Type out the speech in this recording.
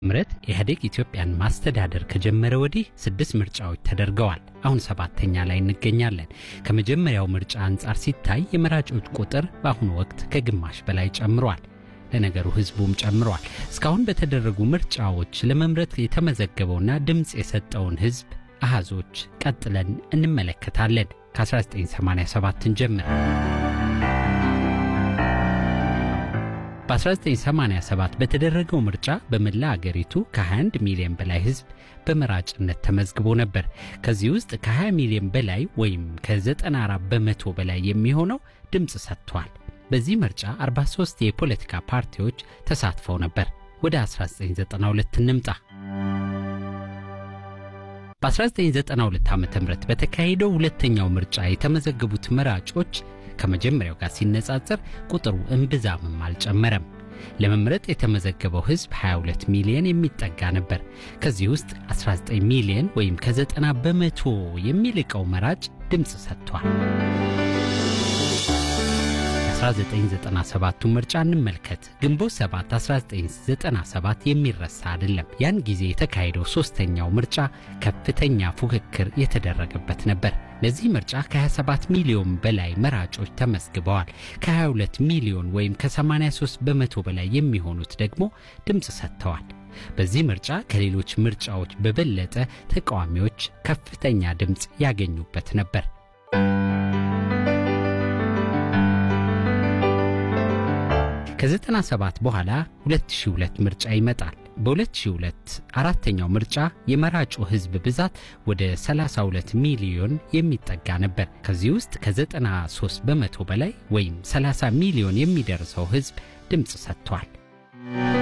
ምረት ኢህአዴግ ኢትዮጵያን ማስተዳደር ከጀመረ ወዲህ ስድስት ምርጫዎች ተደርገዋል። አሁን ሰባተኛ ላይ እንገኛለን። ከመጀመሪያው ምርጫ አንጻር ሲታይ የመራጮች ቁጥር በአሁኑ ወቅት ከግማሽ በላይ ጨምሯል። ለነገሩ ህዝቡም ጨምሯል። እስካሁን በተደረጉ ምርጫዎች ለመምረጥ የተመዘገበውና ድምፅ የሰጠውን ህዝብ አሃዞች ቀጥለን እንመለከታለን። ከ1987 ጀምር በ1987 በተደረገው ምርጫ በመላ አገሪቱ ከ21 ሚሊዮን በላይ ህዝብ በመራጭነት ተመዝግቦ ነበር። ከዚህ ውስጥ ከ20 ሚሊዮን በላይ ወይም ከ94 በመቶ በላይ የሚሆነው ድምፅ ሰጥቷል። በዚህ ምርጫ 43 የፖለቲካ ፓርቲዎች ተሳትፈው ነበር። ወደ 1992 እንምጣ። በ1992 ዓ ም በተካሄደው ሁለተኛው ምርጫ የተመዘገቡት መራጮች ከመጀመሪያው ጋር ሲነጻጸር ቁጥሩ እምብዛምም አልጨመረም። ለመምረጥ የተመዘገበው ህዝብ 22 ሚሊዮን የሚጠጋ ነበር። ከዚህ ውስጥ 19 ሚሊዮን ወይም ከ90 በመቶ የሚልቀው መራጭ ድምፅ ሰጥቷል። 1997ቱ ምርጫ እንመልከት። ግንቦት 7 1997 የሚረሳ አይደለም። ያን ጊዜ የተካሄደው ሶስተኛው ምርጫ ከፍተኛ ፉክክር የተደረገበት ነበር። ለዚህ ምርጫ ከ27 ሚሊዮን በላይ መራጮች ተመዝግበዋል። ከ22 ሚሊዮን ወይም ከ83 በመቶ በላይ የሚሆኑት ደግሞ ድምፅ ሰጥተዋል። በዚህ ምርጫ ከሌሎች ምርጫዎች በበለጠ ተቃዋሚዎች ከፍተኛ ድምፅ ያገኙበት ነበር። ከ97 በኋላ 2002 ምርጫ ይመጣል። በ2002 አራተኛው ምርጫ የመራጩ ህዝብ ብዛት ወደ 32 ሚሊዮን የሚጠጋ ነበር። ከዚህ ውስጥ ከ93 በመቶ በላይ ወይም 30 ሚሊዮን የሚደርሰው ህዝብ ድምፅ ሰጥቷል።